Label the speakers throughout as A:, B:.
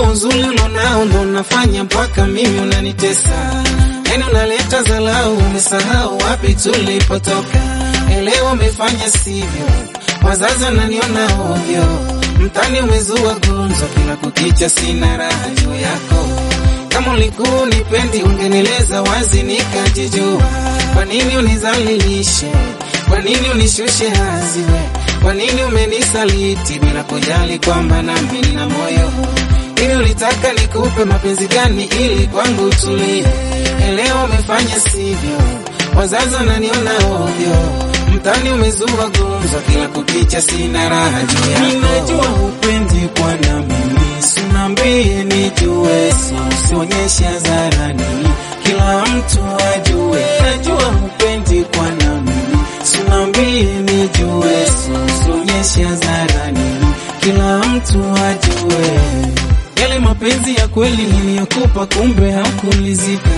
A: uzuri ulonao ndo unafanya mpaka mimi unanitesa. Yani unaleta zalau, umesahau wapi tulipotoka. Elewa umefanya sivyo, wazazi wananiona ovyo, mtani umezua gunzo, kila kukicha sina raha juu yako. Kama ulikuwa unipendi ungenieleza wazi nikajijua. Kwa nini unizalilishe? Kwa nini unishushe hazi we? Kwa nini umenisaliti bila kujali kwamba nami nina moyo? Hivi ulitaka nikupe mapenzi gani ili kwangu utulie? Elewa umefanya sivyo, wazazi wananiona ovyo, mtani umezua gumzo, kila kukicha sina raha juu yako. Ninajua upendi kwa na mimi, sinambie nijue, usionyeshe hadharani, kila mtu ajue. Najua upendi kwa na mimi, sinambie nijue, usionyeshe hadharani, kila mtu ajue. Yale mapenzi ya kweli niliyokupa, kumbe hakulizika,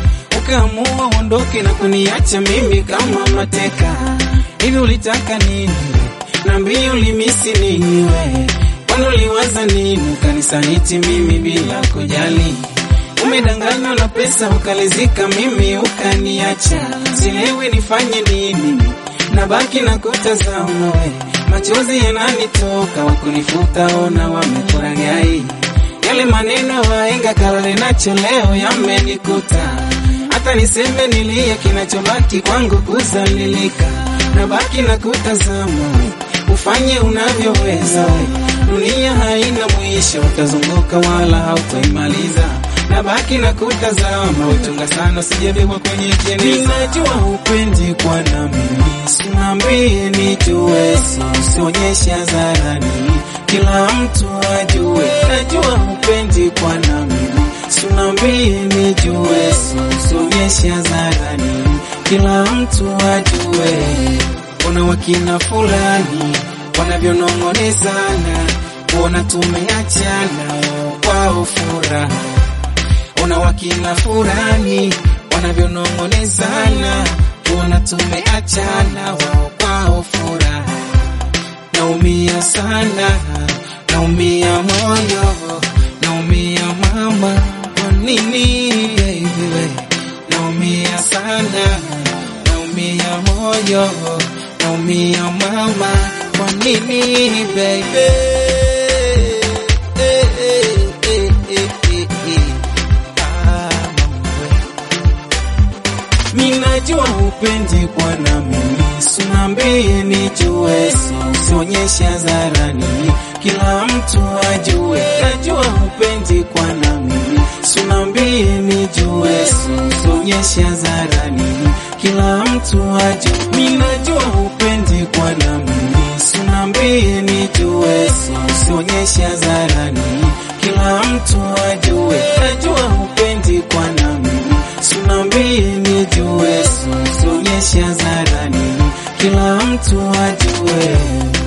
A: ukaamua uondoke na kuniacha mimi kama mateka. Hivi ulitaka nini? Niambie ulimisi nini we? Kwani uliwaza nini ukanisaliti mimi bila kujali? Umedanganywa na pesa ukalizika, mimi ukaniacha. Sielewi nifanye nini, nabaki na kutazama we, machozi yananitoka, wakunifuta ona wamekuragai. Yale maneno waenga kalale nacho leo yamenikuta, hata niseme nilie, kinachobaki kwangu kuzalilika. Nabaki na kutazama we, ufanye unavyoweza we, dunia haina mwisho, utazunguka wala hautoimaliza. Nabaki na kutazama uchunga sana, sijabebwa kwenye jeneza. Ninajua upendi kwa na mimi, sinambie nijue, usionyeshe hadharani, kila mtu ajue. Najua upendi kwa na mimi, sinambie nijue, usionyeshe hadharani, kila mtu ajue. Kuna wakina fulani wanavyonong'onezana, kuona tumeachana kwao furaha ona wakina fulani wanavyonong'onezana, kuona tumeachana wao kwao furaha. Naumia sana, naumia moyo, naumia mama, kwa nini baby we? Naumia sana, naumia moyo, naumia mama, kwa nini baby? Eh, eh, eh, eh, eh, eh. Minajua upendi kwa na mimi, sinambie nijue, usionyeshe hadharani, kila mtu ajue. Najua upendi kwa na mimi, sinambie nijue, usionyeshe hadharani, kila mtu ajue. Minajua upendi kwa na mimi, sinambie nijue, usionyeshe hadharani, kila mtu ajue. Najua upendi kwa na mimi, sinambie nijue, usionyeshe hadharani, kila mtu ajue.